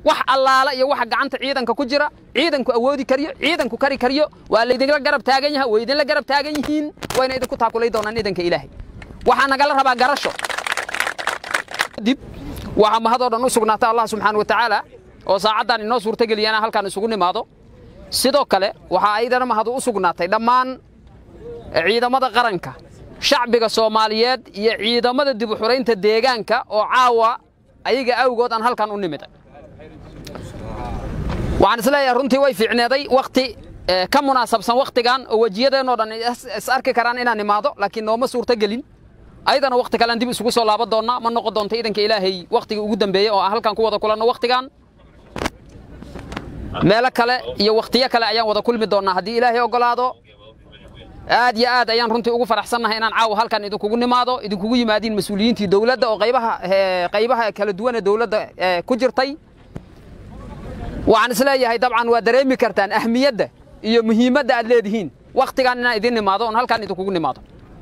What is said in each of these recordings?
wax allaala iyo waxa gacanta ciidanka ku jira ciidanku awoodi kariyo ciidanku kari kariyo waa laydinla garab taagan yahay way idinla garab taagan yihiin wayna idinku taakulay doonaan idanka ilaahay waxaa nagala rabaa garasho dib waxaa mahadoo dhan u sugnaata allah subxaana wa tacaala oo saacaddan inoo suurtageliya inaan halkaan isugu nimaado sidoo kale waxaa aydana mahadu u sugnaatay dhammaan ciidamada qaranka shacbiga soomaaliyeed iyo ciidamada dib u xuraynta deegaanka oo caawa ayaga awgood aan halkan u nimiday waxaan isleeyahay runtii way fiicneeday wakhti ka munaasabsan wakhtigan oo wejiyadeennoo dhan is arki karaan inaan imaado laakiin nooma suurto gelin ayadana wakhti kalean dib isugu soo laaban doonnaa ma noqon doonto idanka ilaahay wakhtigii ugu dambeeyey oo aan halkan ku wada kulanno wakhtigan meelo kale iyo wakhtiyo kale ayaan wada kulmi doonnaa haddii ilaahay oggolaado aad iyo aad ayaan runtii ugu faraxsannahay inaan caawa halkan idinkugu nimaado idinkugu yimaadiin mas-uuliyiintii dowladda oo qaybaha qaybaha kala duwan ee dowladda ku jirtay waxaan isleeyahay dabcan waa dareemi kartaan ahmiyadda iyo muhiimadda aad leedihiin wakhtigan inaan idin nimaado oon halkan idinkugu nimaado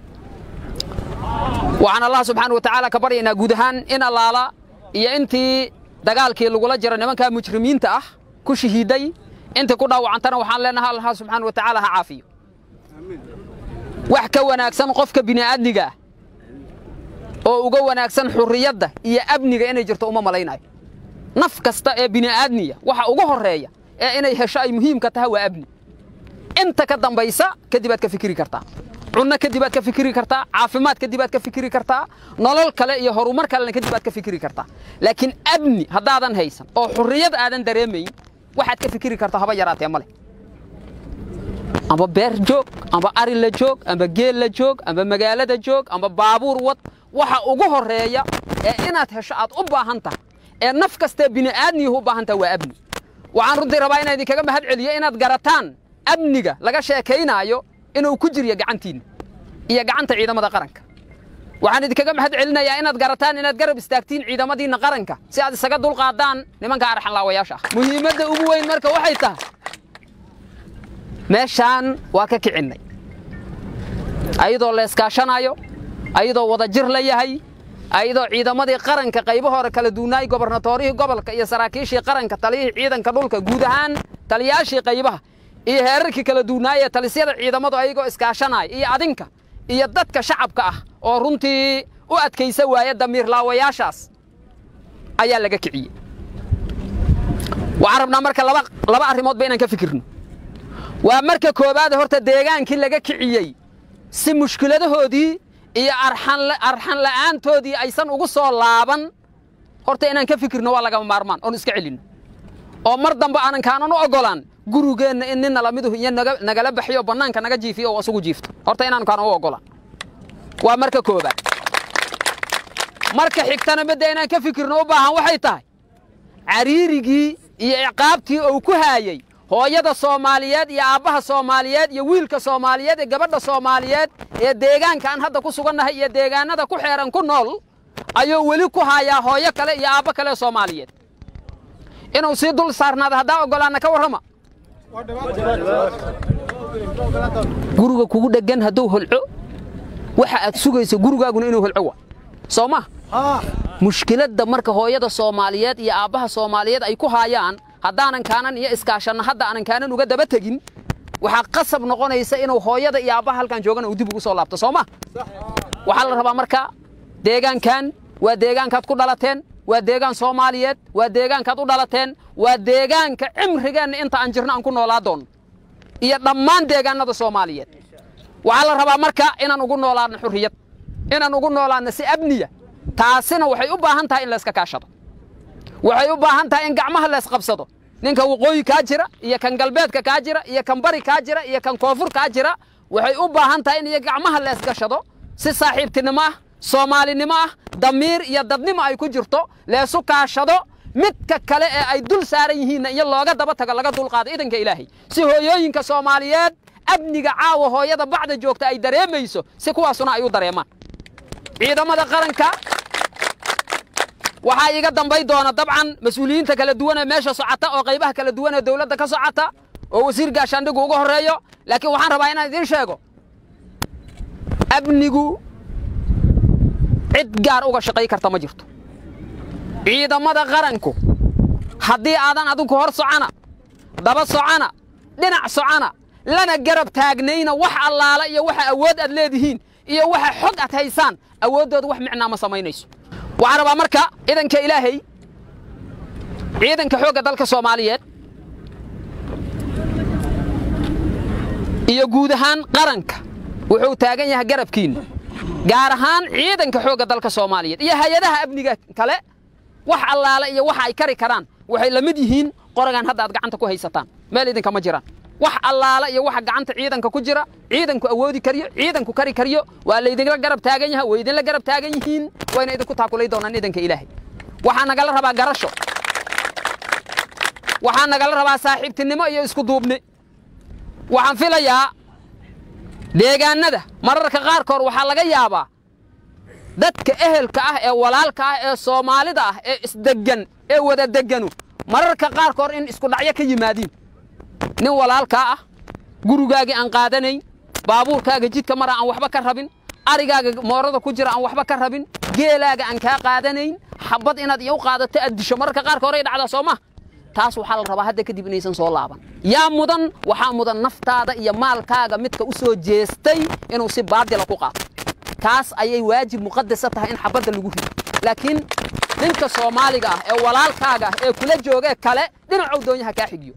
waxaan allah subxaana wa tacaala ka baryaynaa guud ahaan in allaala iyo intii dagaalkii lagula jiro nimankaa mujrimiinta ah ku shahiiday intii ku dhaawacantana waxaan leenahay allah subxaana wa tacaala ha caafiyo wax ka wanaagsan qofka bini'aadmiga ah oo uga wanaagsan xurriyadda iyo amniga inay jirto uma malaynayo naf kasta ee bini'aadmiya waxa ugu horreeya ee inay hesho ay muhiimka tahay waa amni inta ka dambaysa kadib aad ka fikiri kartaa cunno kadib aad ka fikiri kartaa caafimaad kadib aad ka fikiri kartaa nolol kale iyo horumar kalena kadib aad ka fikiri kartaa laakiin amni haddaadan haysan oo xurriyad aadan dareemayn waxaad ka fikiri kartaa haba yaraatee ma leh amba beer joog amba ari la joog amba geel la joog amba magaalada joog amba baabuur wad waxa ugu horreeya ee inaad hesho aad u baahan tahay ee naf kastee bini'aadmiyuhu u baahan tahay waa amni waxaan runtii rabaa inaan idinkaga mahad celiyo inaad garataan amniga laga sheekaynaayo inuu ku jiryo gacantiinna iyo gacanta ciidamada qaranka waxaan idinkaga mahad celinayaa inaad garataan inaad garab istaagtiin ciidamadiinna qaranka si aad isaga dulqaadaan nimanka arxanlaawayaasha ah muhiimadda ugu weyn marka waxay tahay meeshaan waa ka kicinnay ayadoo la iskaashanayo ayadoo wada jir la yahay ayadoo ciidamadii qaranka qaybo hore kala duunaay gobarnatoorihii gobolka iyo saraakiishii qaranka taliyihii ciidanka dhulka guud ahaan taliyaashii qaybaha iyo heerarkii kala duunaayee talisyada ciidamadu ayagoo iskaashanaya iyo adinka iyo dadka shacabka ah oo runtii u adkaysa waaya damiirlaawayaashaas ayaa laga kiciyey waxaan rabnaa marka laba arrimoodba inaan ka fikirno waa marka koowaad horta deegaankii laga kiciyey si mushkiladahoodii iyo arxan la'aantoodii aysan ugu soo laaban horta inaan ka fikirno waa lagama maarmaan oon iska celinno oo mar dambe aanan kaanan u oggolaan gurigeenna in nin nalamiduhu iyo nagala baxyo bannaanka naga jiifiyo oo asugu jiifto horta inaanu kaanan u oggolaan waa marka koowaad marka xigtana midda inaan ka fikirno u baahan waxay tahay cariirigii iyo ciqaabtii uu ku haayey hooyada soomaaliyeed iyo aabbaha soomaaliyeed iyo wiilka soomaaliyeed ee gabadha soomaaliyeed ee deegaanka aan hadda ku sugannahay iyo deegaanada ku xeeran ku nool ayuu weli ku haayaa hooyo kale iyo aabbo kale soomaaliyeed inuu sii dul saarnaada haddaa oggolaanna ka warrama guriga kugu dheggan hadduu holco waxa aad sugayso gurigaaguna inuu holco wa soo ma mushkiladda marka hooyada soomaaliyeed iyo aabbaha soomaaliyeed ay ku haayaan haddaanan kaanan iyo iskaashanna hadda aanan kaanan uga daba tegin waxaa qasab noqonaysa inuu hooyada iyo aabbaha halkan joogana uu dib ugu soo laabto soo ma waxaa la rabaa marka deegaankan waa deegaankaad ku dhalateen waa deegaan soomaaliyeed waa deegaankaad u dhalateen waa deegaanka cimrigeenna inta aan jirno aan ku noolaa doonno iyo dhammaan deegaanada soomaaliyeed waxaa la rabaa marka inaan ugu noolaadno xurriyad inaan ugu noolaadno si amniya taasina waxay u baahan tahay in layska kaashado waxay u baahan tahay in gacmaha laysqabsado ninka waqooyi kaa jira iyo kan galbeedka kaa jira iyo kan bari kaa jira iyo kan koonfur kaa jira waxay u baahan tahay in iyo gacmaha leesgashado si saaxiibtinimo ah soomaalinimo ah damiir iyo dadnimo ay ku jirto leesu kaashado midka kale ee ay dul saaran yihiinna iyo looga daba tago laga dulqaado idanka ilaahay si hooyooyinka soomaaliyeed amniga caawa hooyada bacda joogta ay dareemayso si kuwaasuna ay u dareemaan ciidamada qaranka waxaa iga dambay doona dabcan mas-uuliyiinta kala duwan ee meesha socota oo qaybaha kala duwan ee dowladda ka socota oo wasiir gaashaandhigu uga horreeyo laakiin waxaan rabaa inaan idiin sheego amnigu cid gaar uga shaqay karta ma jirto ciidamada qaranku haddii aadan adinku hor socona daba socona dhinac socona lana garab taagnayna wax allaala iyo waxa awood aad leedihiin iyo waxa xog aad haysaan awooddooda wax micnaa ma samaynayso waxaan rabaa marka ciidanka ilaahay ciidanka xoogga dalka soomaaliyeed iyo guud ahaan qaranka wuxuu taagan yahay garabkiinna gaar ahaan ciidanka xoogga dalka soomaaliyeed iyo hay-adaha amniga kale wax allaale iyo waxa ay kari karaan waxay la mid yihiin qoragan hadda aad gacanta ku haysataan meel idinkama jiraan wax allaale iyo waxa gacanta ciidanka ku jira ciidanku awoodi kariyo ciidanku kari kariyo waa laydinla garab taagan yahay way idinla garab taagan yihiin wayna idinku taakulay doonaan ciidanka ilaahay waxaa nagala rabaa garasho waxaa nagala rabaa saaxiibtinimo iyo isku duubni waxaan filayaa deegaannada mararka qaarkood waxaa laga yaabaa dadka ehelka ah ee walaalka ah ee soomaalida ah ee isdeggan ee wada degganu mararka qaarkood in isku dhacyo ka yimaadiin nin walaalkaa ah gurigaagii aan qaadanayn baabuurkaaga jidka mara aan waxba ka rabin arigaaga moorada ku jira aan waxba ka rabin geelaaga aan kaa qaadanayn xabad inaad iyo u qaadato aad disho mararka qaarka horay dhacdaa soo ma taas waxaa la rabaa hadda kadib inaysan soo laaban yaa mudan waxaa mudan naftaada iyo maalkaaga midka u soo jeestay inuu si baadila ku qaato kaas ayay waajib muqadasa tahay in xabadda lagu rido laakiin ninka soomaaliga ah ee walaalkaaga ah ee kula joogee kale dhinacow doonyaha kaa xigiyo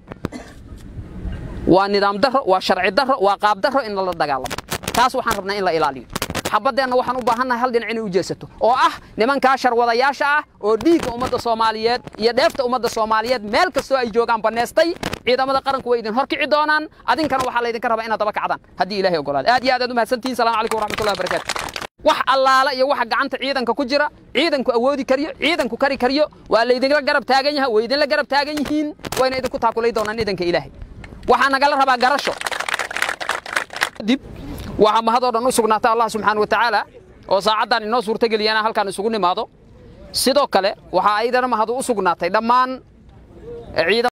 waa nidaam daro waa sharci daro waa qaab daro in lala dagaalamo taas waxaan rabnaa in la ilaaliyo xabaddeenna waxaan u baahannahay hal dhinac inay u jeesato oo ah nimankaa sharwadayaasha ah oo dhiigga ummadda soomaaliyeed iyo dheefta ummadda soomaaliyeed meel kastoo ay joogaan bannaystay ciidamada qaranku way idin horkici doonaan adinkana waxaa laydinka rabaa inaad daba kacdaan haddii ilahay ogolaado aad iyo aad aad u mahadsantihin salamu calaykum waraxmatullahi wabarakaatu wax allaala iyo waxa gacanta ciidanka ku jira ciidanku awoodi kariyo ciidanku kari kariyo waa laydinla garab taagan yahay way idinla garab taagan yihiin wayna idinku taakulay doonaan ciidanka ilaahay waxaa nagala rabaa garasho dib waxaa mahadoo dhan u sugnaata allah subxaana wa tacaala oo saacaddan inoo suurtageliyana halkaan isugu nimaado sidoo kale waxaa aydana mahadu u sugnaatay dhammaan ciidan